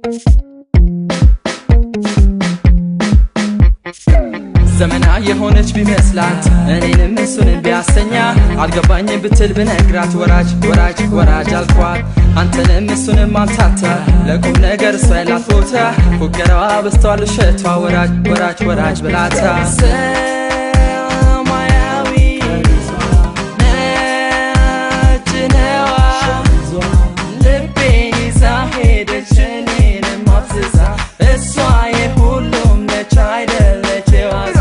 ዘመና የሆነች ቢመስላት እኔንም እሱንም ቢያሰኛ አልገባኝ ብትል ብነግራት ወራጅ ወራጅ ወራጅ አልኳት አንተንም እሱንም አምታታ ለቁም ነገር እሷ ያላት ቦታ ፉገራዋ በስተዋል ውሸቷ ወራጅ ወራጅ ወራጅ ብላታ ሰማያዊ ነጭ ነዋ ልቤን ይዛ ሄደች እኔንም አፍዝዛ እሷ የሁሉም ነች አይደለች የዋዛ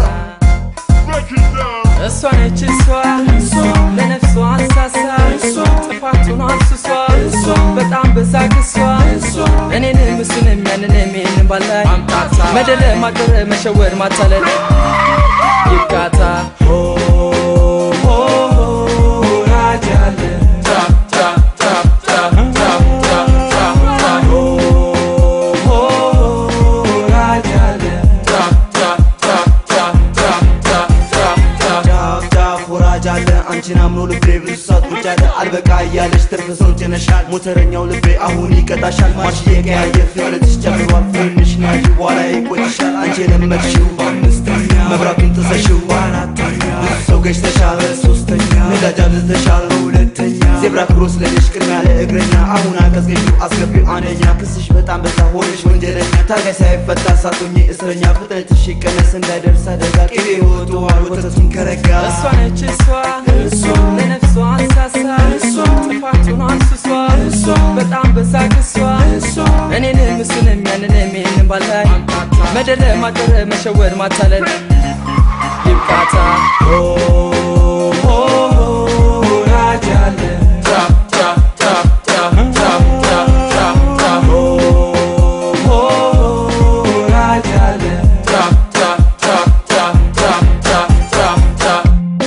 እሷ ነች እሷ ለነፍሷ አንሳሳ ጥፋቱን አስሷ በጣም በዛ ክሷ እኔንም እሱንም ያንንም ይህንም ባላይ መደለ ማቀረ መሸወር ማታለል ይብቃታ ሆ ሆ ሆ ወራጅ አለ ታፕ ታፕ ታፕ ታፕ ታፕ ታፕ ታፕ ታፕ ሆ ሆ ወራጅ አለ ታፕ ታፕ ታፕ ታፕ ታፕ ታፕ ታፕ ታፕ ጫፍ ጫፍ ወራጅ አለ አንቺን አምኖ ልቤ ብዙ ሰዓት ቁጭ አለ አልበቃ እያለሽ ትርፍ ሰው ጭነሻል ሞተረኛው ልቤ አሁን ይቀጣሻል ማርሽ የቀያየር ፍጥነትሽ ጨምሯል ፍንሽ ናሽ በኋላ ይቆጭሻል አንቺ የለመድሽው በአምስተኛ መብራቱን ጥሰሽው በአራተኛ ብዙ ሰው ገጭተሻል በሶስተኛ ነዳጅ አብዝተሻል በሁለተኛ ዜብራ ክሮስ ለልሽ ቅድሚያ ለእግረኛ አሁን አቀዝቅዡ አስገቢው አንደኛ ክስሽ በጣም በዛ ሆነሽ ወንጀለኛ ታጋይ ሳይፈታ ሳቶኝ እስረኛ ፍጥነትሽ ይቀነስ እንዳይደርስ አደጋ ቅቤ ወጥቷል ወተቱን ከረጋ እሷ ነች እሷ ለነፍሷ አንሳሳ ጥፋቱን አስሷ በጣም በዛ ክሷ እኔንም እሱንም ያንንም ይህንም ባላይ መደለ ማቀረ መሸወር ማታለል ይብቃታ ሆ ሆ ሆ ወራጅ አለ ታፕ ታፕ ታፕ ታፕ ታፕ ታፕ ታፕ ታፕ ሆ ሆ ሆ ወራጅ አለ ታፕ ታፕ ታፕ ታፕ ታፕ ታፕ ታፕ ታፕ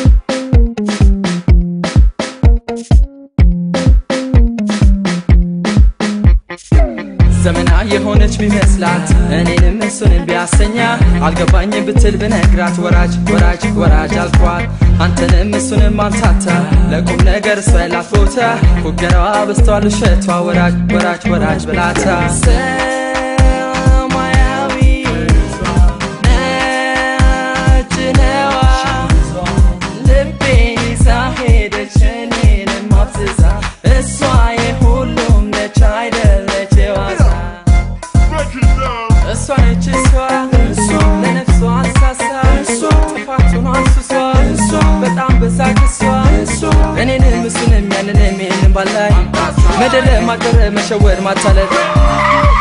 ዘመና የሆነች ቢመስላት እኔንም እሱንም ቢያሰኛ አልገባኝ ብትል ብነግራት ወራጅ ወራጅ ወራጅ አልኳት አንተንም እሱንም አምታታ ለቁም ነገር እሷ ያላት ቦታ ፉገራዋ በስተዋል ውሸቷ ወራጅ ወራጅ ወራጅ ብላታ ሰማያዊ ነጭ ነዋ ልቤን ይዛ ሄደች እኔንም አፍዝዛ እሷ የሁሉም ነች አይደለች የዋዛ እሷ ነች እሷ ለነፍሷ አንሳሳ ጥፋቱን አስሷ በጣም በዛ ክሷ እኔንም እሱንም ያንንም ይህንም ባላይ መደለ ማቀረ መሸወር ማታለል